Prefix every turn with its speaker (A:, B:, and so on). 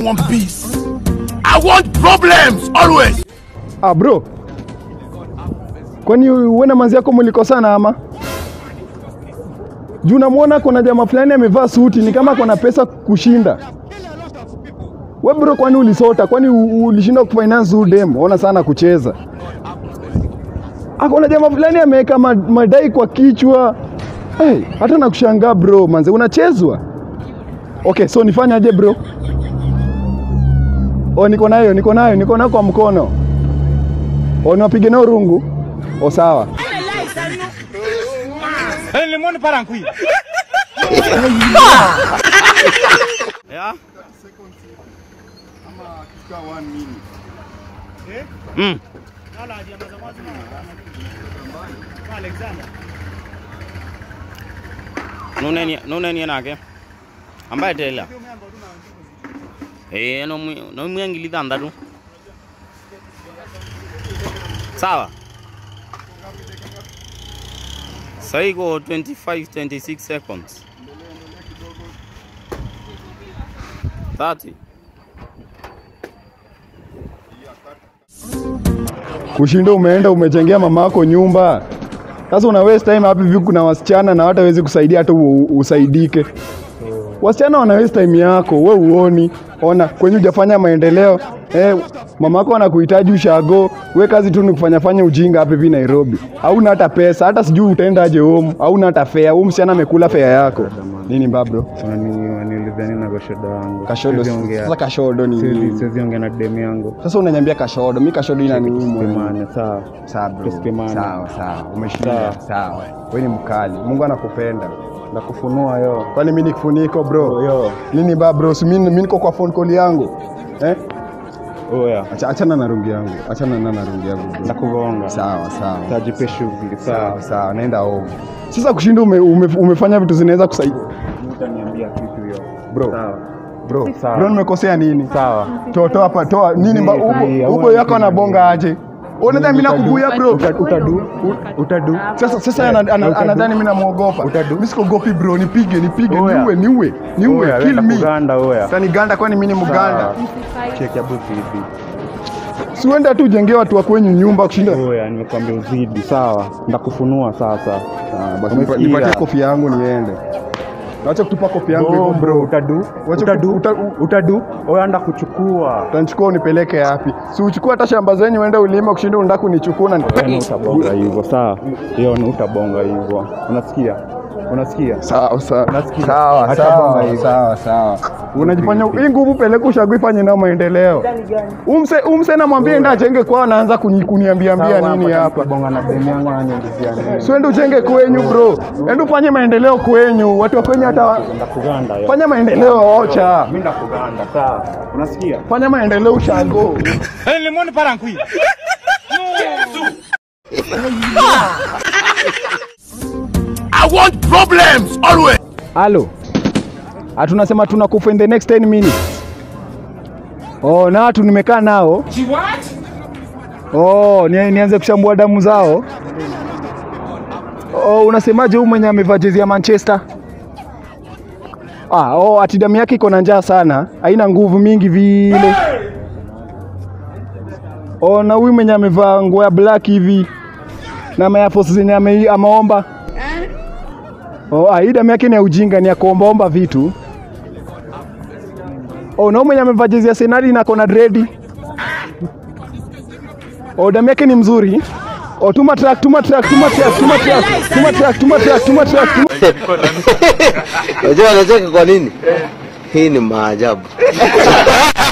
A: want peace. I want problems always.
B: Ah bro, kwani wewe na manzi yako mlikosana ama? Juu namwona kuna jamaa fulani amevaa suti ni kama kuna pesa kushinda. We bro, kwani ulisota? Kwani u- ulishinda kufinance huyu dem? Ona sana kucheza. Akona jamaa fulani ameweka ma- madai kwa kichwa. Hey, hata nakushangaa bro, manze unachezwa. Okay, so nifanyaje bro? Oh, niko nayo, niko nayo, niko nayo kwa mkono. Oh, niwapige nao rungu? Oh, sawa.
C: Yeah? Mm. Nuneni nuneni nake ambaye tela eh no no mwangili thandatu sawa sasa iko 25 26 seconds 30
B: Kushinda umeenda umechengea mama yako nyumba. Sasa una waste time hapi hivi kuna wasichana na hata wezi kusaidia hata u- usaidike. Wasichana wana waste time yako, we uoni. Ona kwenye hujafanya maendeleo. Eh, mama yako anakuhitaji ushago, we kazi tu ni kufanya fanya ujinga hapa hivi Nairobi. Hauna hata pesa, hata sijui utaendaje home, hauna hata fare. Huyu msichana amekula fare yako. Nini mbabro?
D: Waniulizia nini na kashodo yangu?
B: Kashodo.
D: Siwezi ongea.
B: Sasa kashodo ni
D: Siwezi-
B: nini?
D: Siwezi ongea na demu yangu.
B: Sasa unaniambia kashodo, mi kashodo inaniuma.
D: Tusipimane, sawa.
B: Sawa bro.
D: Tusipimane.
B: Sawa sawa. Umeshinda. Sawa. Wewe ni mkali. Mungu anakupenda.
D: Ndakufunua yo.
B: Kwani mimi ni kifuniko bro?
D: Yo.
B: Nini ba bro? Si mimi mimi niko kwa phone call yangu. Eh?
D: Oya.
B: Acha achana na rungi yangu. Achana na na rungi yangu bro.
D: Ndakugonga.
B: Sawa sawa.
D: Tajipe shughuli.
B: Sawa
D: Sawa.
B: sawa. Naenda home. Sasa kushinda ume, ume, umefanya vitu zinaweza kusaidia.
D: Utaniambia kitu hiyo.
B: Bro.
D: Sawa.
B: Bro.
D: Sawa.
B: Bro nimekosea nini?
D: Sawa.
B: Toa toa hapa toa nini ba
D: Zii, zii,
B: huko huko
D: hauna
B: yako
D: kitu.
B: anabonga aje? Unadhani mimi nakubuya bro?
D: Uta- Utadu. Utadu.
B: Sasa sasa ana- ana-
D: Utadu.
B: anadhani mimi namuogopa.
D: Utadu.
B: Mimi sikogopi bro, nipige nipige
D: Oya.
B: niue niue niue
D: Oya,
B: kill
D: wenda
B: me.
D: kuganda oya.
B: Sasa ni ganda kwani mimi ni mganda?
D: Sawa. Cheki abu hivi.
B: Si uende tu ujengee watu wa kwenyu nyumba kushinda.
D: Oya, nimekwambia uzidi. Sawa. Ndakufunua sasa.
B: Ah, basi
D: Umesikia?
B: nipa- nipatie kofi yangu niende. Acha kutupa kofi yangu
D: Bro,
B: hivyo
D: bro, utadu.
B: Wacha
D: Utadu.
B: ku- uta- u-
D: Utadu. Oya, nda kuchukua.
B: Utanichukua unipeleke yapi? Si uchukue hata shamba zenyu uende ulima kushinda unataka kunichukua na
D: Yaani utabonga hivyo sawa hiyo ni utabonga hivyo unasikia unasikia
B: Sawa sawa.
D: Nasikia.
B: Sawa
D: Hata
B: sawa
D: bonga hivi.
B: sawa sawa. Unajifanya hii nguvu peleka ushago ifanye nao maendeleo. Umse umse namwambia enda ajenge kwao anaanza kuni- kuniambia ambia
D: Sawa,
B: nini hapa.
D: bonga na demu yangu ananiulizia nini
B: Siende ujenge kwenyu bro. Enda ufanye maendeleo kwenyu. Watu wa kwenyu hata
D: ndakuganda yo
B: fanya maendeleo ocha.
D: mimi ndakuganda sawa unasikia
B: Fanya maendeleo ushago.
A: I want problems always.
B: Halo. Hatunasema tunakufa in the next 10 minutes. Oh, na watu nimekaa nao. Oh, ni, nianze kushambua damu zao. Oh, unasemaje huyu mwenye amevaa jezi ya Manchester? Ah, oh, ati damu yake iko na njaa sana, haina nguvu mingi vile. Oh, na huyu mwenye amevaa nguo ya black hivi na Air Force zenye ame, ameomba Oh, ah, hii damu yake ni ya ujinga, ni ya kuombaomba vitu. Oh, na huyu mwenye amevaa jezi ya Senali na kona dredi. Oh, damu yake ni mzuri. Oh, tuma track, tuma track, tuma track, tuma track, tuma track, tuma track, tuma track. tuma-
E: Unajua anacheka kwa nini? Hii ni maajabu.